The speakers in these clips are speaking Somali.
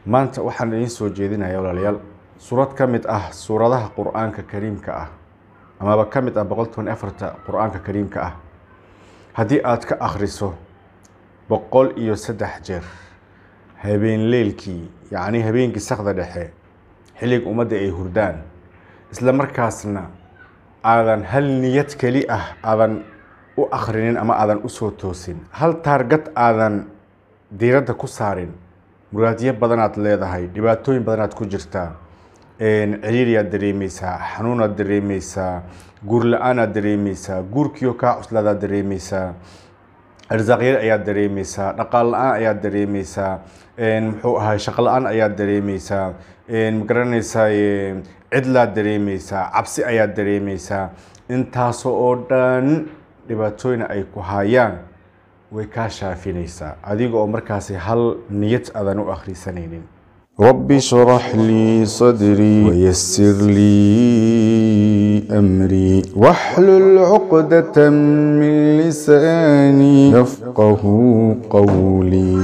maanta waxaan idiin soo jeedinayaa walaalayaal suurad ka mid ah suuradaha qur-aanka kariimka ah amaba ka mid ah boqol toban afarta qur-aanka kariimka ah haddii aad ka akhriso boqol iyo saddex jeer habeen leelkii yacni habeenkii sakda dhexe xilliga ummadda ay hurdaan isla markaasna aadan hal niyad keli ah aadan u akhrinin ama aadan u soo toosin hal taargad aadan diiradda ku saarin muraadyo badanaad leedahay dhibaatooyin badanaad ku jirtaa ciriiriyaad dareemeysaa xanuunaad dareemeysaa guur la-aanaad dareemeysaa guurkiio kaa cuslaadaad dareemeysaa arsaaqyar ayaad dareemeysaa dhaqaal la-aan ayaad dareemeysaa muxuu ahay shaqo la-aan ayaad dareemeysaa magaranaysaa cidlaad dareemeysaa cabsi ayaad dareemeysaa intaasoo oo dhan dhibaatooyina ay ku hayaan way kaa shaafinaysaa adiga oo markaasi hal niyad aadan u akhrisanaynin رب اشرح لي صدري ويسر لي أمري واحلل عقدة من لساني يفقه قولي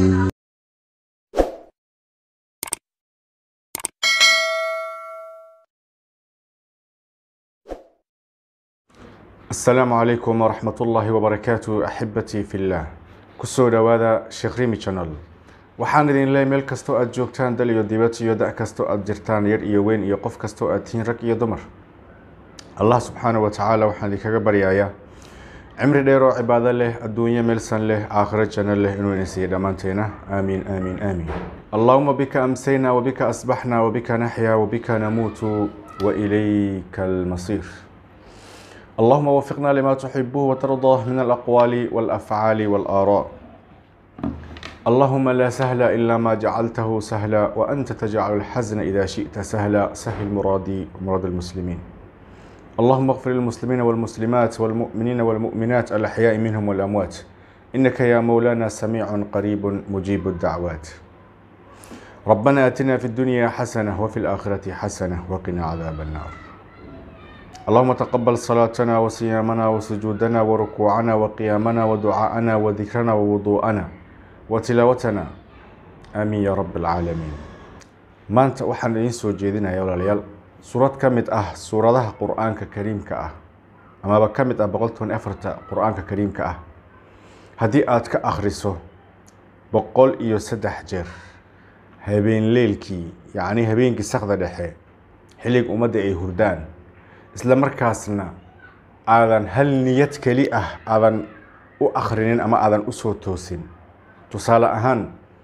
asalaamu calaykum waraxmat ullaahi wabarakaatu axibatii fi illaah kusoo dhowaada sheekh rimi channel waxaan idin leeyahay meel kastoo aad joogtaan dal iyo dibad iyo da' kastoo aad jirtaan yar iyo weyn iyo qof kastoo aad tihiin rag iyo dumar allah subxaana wa tacaala waxaan idinkaga baryayaa cimri dheer oo cibaado leh adduunyo meelsan leh aakhiro janno leh inuu idin siiyo dhammaanteena aamiin aamiin aamiin allahuma bika amsayna wabika asbaxna wabika naxya wabika namuutu wailayka almasiir اللهم وفقنا لما تحبه وترضاه من الأقوال والأفعال والآراء اللهم لا سهل إلا ما جعلته سهلا وأنت تجعل الحزن إذا شئت سهلا سهل مرادي ومراد المسلمين اللهم اغفر للمسلمين والمسلمات والمؤمنين والمؤمنات الأحياء منهم والأموات إنك يا مولانا سميع قريب مجيب الدعوات ربنا آتنا في الدنيا حسنة وفي الآخرة حسنة وقنا عذاب النار اللهم تقبل صلاتنا وصيامنا وسجودنا وركوعنا وقيامنا ودعاءنا وذكرنا ووضوءنا وتلاوتنا آمين يا رب العالمين maanta waxaan idiin soo jeedinayaa walaalayaal suurad ka mid ah suuradaha qur-aanka kariimka ah amaba ka mid ah boqol toban afarta qur-aanka kariimka ah haddii aad ka akhriso boqol iyo saddex jeer habeen leelkii yacni habeenkii sakda dhexe xilliga ummadda ay hurdaan isla markaasna aadan hal niyad keli ah aadan u akhrinin ama aadan u soo toosin tusaale ahaan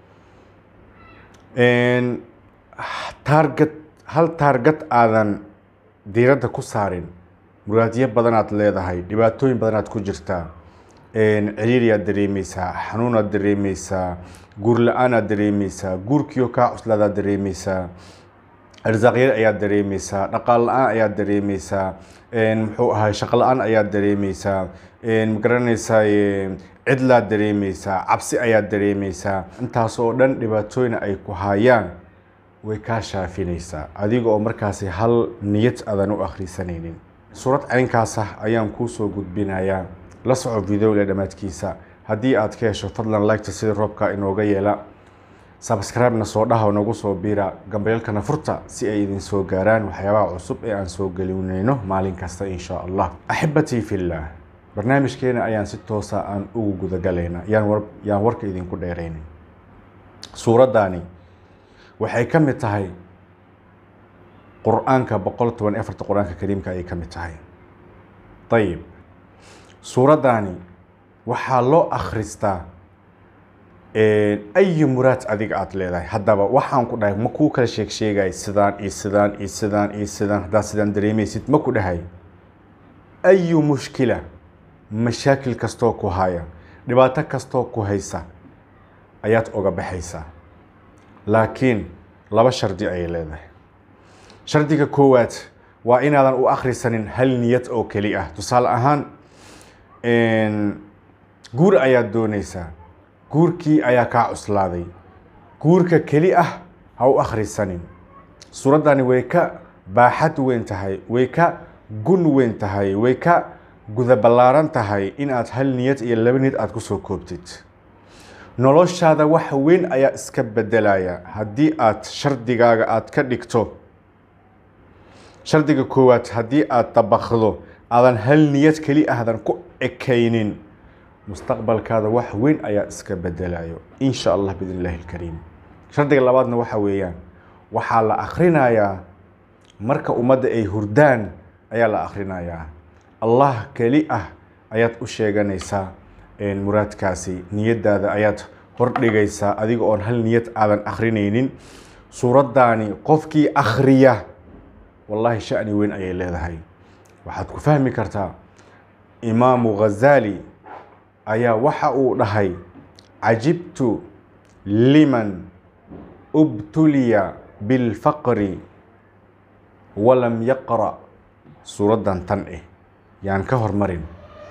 taargad hal taargad aadan diiradda ku saarin muraadyo badanaad leedahay dhibaatooyin badanaad ku jirtaa ciriiriyaad dareemeysaa xanuunaad dareemeysaa guur la-aanaad dareemeysaa guurkiio kaa cuslaadaad dareemeysaa arsaaqyar ayaad dareemeysaa dhaqaal la-aan ayaad dareemeysaa muxuu ahay shaqo la-aan ayaad dareemeysaa magaranaysaa cidlaad dareemeysaa cabsi ayaad dareemeysaa intaas oo dhan dhibaatooyina ay ku hayaan way kaa shaafinaysaa adiga oo markaasi hal niyad aadan u akhrisanaynin suurad caynkaas ah ayaan kuu soo gudbinayaa la soco videoga dhammaadkiisa haddii aad ka hesho fadlan liketa sida roobka inooga yeela sabscribe-na soo dhaha nagu soo biira gambeelkana furta si ay idin soo gaaraan waxyaabaha cusub ee aan soo gelinayno maalin kasta insha allah axibatii fillah barnaamijkeena ayaan si toosa aan ugu gudagalaynaa yaan yaan warka idinku dheeraynin suuraddaani waxay ka mid tahay qur-aanka boqol toban afarta qur-aanka kariimka ayay ka mid tahay ayib suuraddaani waxaa loo akhristaa ayi muraad adiga aada leedahay haddaba waxaan ku dhahay ma kuu kala sheeg sheegay sidaan iyo sidaan iyo sidaan iyo sidaan haddaad sidaan dareemaysid ma ku dhahay ayu mushkila mashaakil kastoo ku haya dhibaato kastoo ku haysa ayaad oga baxaysaa laakiin laba shardi ayay leedahay shardiga koowaad waa inaadan u akhrisanin hal niyad oo keli ah tusaale ahaan guur ayaad doonaysaa guurkii ayaa kaa cuslaaday guurka keli ah ha u akhrisanin suuraddani way ka baaxad weyn tahay way ka gun weyn tahay way ka guda ballaaran tahay in aad hal niyad iyo laba niyad aada ku soo koobtid noloshaada wax weyn ayaa iska bedelaya haddii aad shardigaaga aad ka dhigto shardiga koowaad haddii aad dabakdo aadan hal niyad keli ahdan ku ekaynin mustaqbalkaada wax weyn ayaa iska bedelayo in sha allah biidn illahi alkariim shardiga labaadna waxa weeyaan waxaa la akhrinayaa marka ummadda ay hurdaan ayaa la akhrinayaa allah keli ah ayaad u sheeganaysaa muraadkaasi niyadaada ayaad hordhigaysaa adiga oon hal niyad aadan akhrinaynin suuraddaani qofkii akhriya wallaahi shani weyn ayay leedahay waxaad ku fahmi kartaa imaamu ghazaali ayaa waxa uu dhahay cajibtu liman ubtuliya bilfaqri walam yaqra' suuraddan tan eh yaan ka hormarin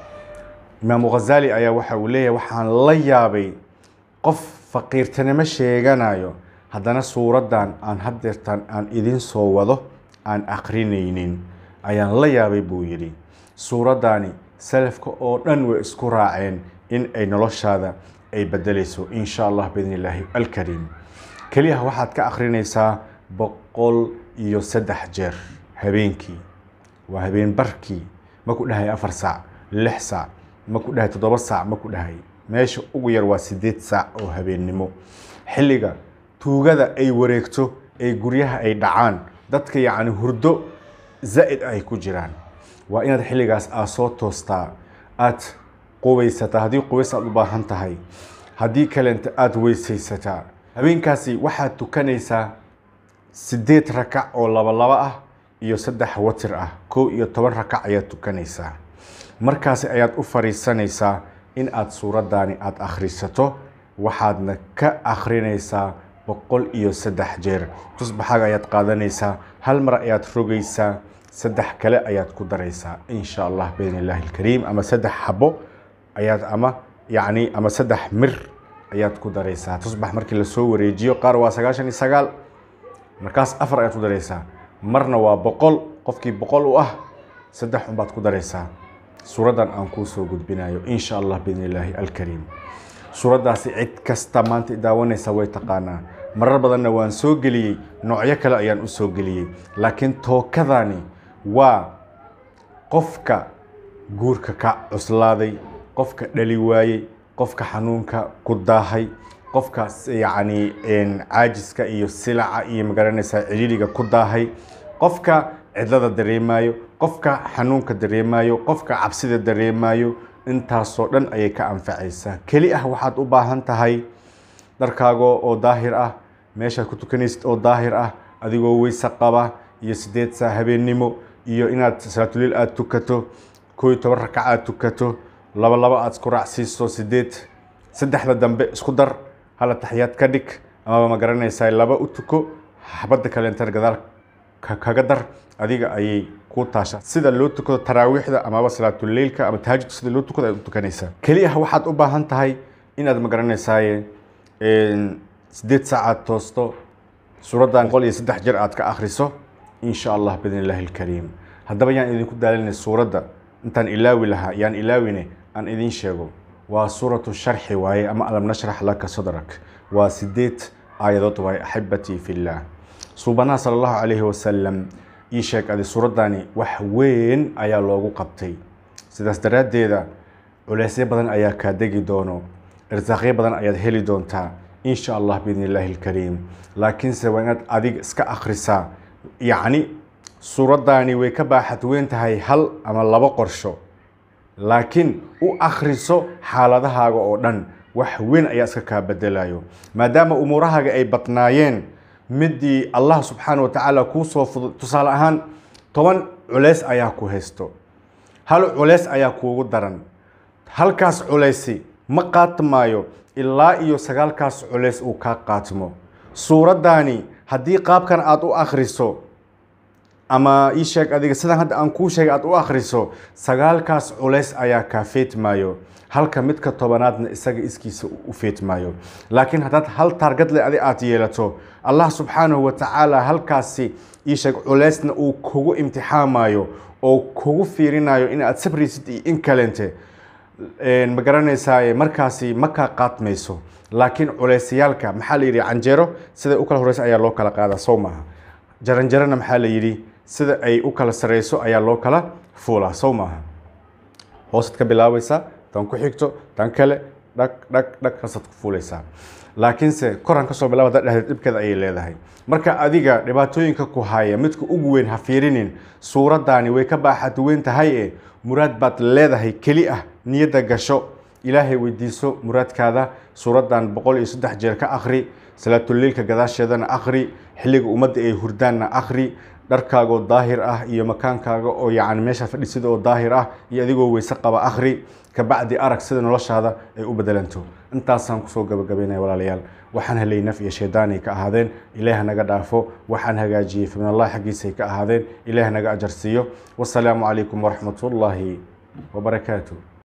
imaamu ghazaali ayaa waxa uu leeyahay waxaan la yaabay qof faqiirtanimo sheeganayo haddana suuraddan aan haddeertaan aan idin soo wado aan akrinaynin ayaan la yaabay buu yidhi suuraddaani salafka oo dhan way isku raaceen in ay noloshaada ay bedelayso in sha allah biidn illaahi alkariim keliyaha waxaad ka akrinaysaa boqol iyo saddex jeer habeenkii waa habeen barkii ma ku dhahay afar saac lix saac ma ku dhahay toddoba saac ma ku dhahay meesha ugu yar waa siddeed saac oo habeennimo xilliga tuugada ay wareegto ee guryaha ay dhacaan dadka yacni hurdo zaa'id ay ku jiraan waa inaad xilligaas aad soo toostaa aad qubaysataa haddii qubays aad u baahan tahay haddii kalenta aada weysaysataa habeenkaasi waxaad tukanaysaa siddeed rakac oo laba laba ah iyo saddex watir ah kow iyo toban rakac ayaad tukanaysaa markaasi ayaad u fariisanaysaa in aad suuraddaani aada akhrisato waxaadna ka akhrinaysaa boqol iyo saddex jeer tusbaxaaga ayaad qaadanaysaa hal mar ayaad rogaysaa saddex kale ayaad ku daraysaa in sha allah biidn illaahi alkariim ama saddex xabo ayaad ama yacni ama saddex mir ayaad ku daraysaa tusbax markii lasoo wareejiyo qaar waa sagaashan iyo sagaal markaas afar ayaad ku daraysaa marna waa boqol qofkii boqol u ah saddex unbaad ku daraysaa suuraddan aan kuu soo gudbinayo in sha allah biidn illaahi alkariim suuraddaasi cid kasta maanta daawanaysa way taqaanaa marar badanna waan soo geliyey noocyo kale ayaan u soo geliyey laakiin tookadani waa qofka guurka ka cuslaaday qofka dhali waayey qofka xanuunka ku daahay qofka yacni caajiska iyo silaca iyo magaranaysaa ciriiriga ku daahay qofka cidlada dareemayo qofka xanuunka dareemayo qofka cabsida dareemayo intaasoo dhan ayay ka anfacaysaa keli ah waxaad u baahan tahay dharkaago oo daahir ah meeshaad ku tukanaysid oo daahir ah adigoo weyse qaba iyo sideed saa habeennimo iyo inaad salaatuliil aada tukato koo iyo toban rakac aad tukato laba laba aad isku raacsiiso sideed saddexda dambe isku dar hala taxiyaad ka dhig amaba ma garanaysaa laba u tuko xabadda kaleentan gadaal kaga dar adiga ayay ku taasha sida loo tukado taraawiixda amaba salaatuleilka ama tahajudka sida loo tukado ayaad u tukanaysaa keliya waxaad u baahan tahay inaad ma garanaysaaye sideed saacaad toosto suuraddan boqol iyo saddex jeer aad ka akhriso in sha allah biidn illaahi alkariim haddaba yaan idinku daalinay suuradda intaan ilaawi lahaa yaan ilaawine aan idiin sheego waa suuratu sharxi waaye ama alam nashrax laka sadrak waa sideed aayadood waaye axibatii fillaah suubanaha sala allahu calayhi wasalam ii sheeg adi suuraddani wax weyn ayaa loogu qabtay sidaas daraaddeeda culeysyo badan ayaa kaa degi doono irsaaqyo badan ayaad heli doontaa in sha allah biidn illaahi alkariim laakiinse waa inaad adiga iska akhrisaa yacni suuraddaani way ka baaxad weyn tahay hal ama labo qorsho laakiin u akhriso xaaladahaaga oo dhan wax weyn ayaa iska kaa bedelayo maadaama umuurahaaga ay badnaayeen midii allah subxaana wa tacaala kuu soo fudud tusaale ahaan toban culeys ayaa ku haysto hal culeys ayaa kuugu daran halkaas culeysi ma qaatmaayo ilaa iyo sagaalkaas culeys uu kaa qaatmo suuraddaani haddii qaabkan aada u akhriso ama ii sheeg adiga sidan hadda aan kuu sheegay aada u akhriso sagaalkaas culays ayaa kaa feetmaayo halka midka tobanaadna isaga iskiisa u feetmaayo laakiin haddaad hal taargadle adi aad yeelato allah subxaanahu wa tacaala halkaasi ii sheeg culaysna uu kugu imtixaamayo oo kugu fiirinayo in aad sabraysid iyo in kalente ma garanaysaa markaasi ma kaa qaadmayso laakiin culeysyaalka maxaa la yidhi canjeero sida u kala horeysa ayaa loo kala qaadaa sow maaha jaranjarana maxaa la yidhi sida ay u kala sareyso ayaa loo kala fuulaa sow maaha hoosaad ka bilaabaysaa tan ku xigto tan kale dhag dhag dhag haasaad ku fuulaysaa laakiinse koran kasoo bilaaba haddaad dhahdeed dhibkeeda ayay leedahay marka adiga dhibaatooyinka ku haya midka ugu weyn ha fiirinin suuraddaani way ka baaxad weyn tahay e muraad baad leedahay keli ah niyadda gasho ilaahay weydiiso muraadkaada suuraddan boqol iyo saddex jeer ka akhri salaatuleilka gadaasheedana akhri xilliga ummadda ay hurdaanna akhri dharkaagoo daahir ah iyo makaankaaga oo yacni meesha fadhisida oo daahir ah iyo adigoo weyse qaba akhri kabacdi arag sida noloshaada ay u bedelanto intaasaan kusoo gabagabaynaya walaalayaal waxaan helay naf iyo shaydaanay ka ahaadeen ilaah naga dhaafo waxaan hagaajiyey faminallahi xaggiisay ka ahaadeen ilaah naga ajarsiiyo wasalaamu calaykum waraxmatullaahi wabarakaatu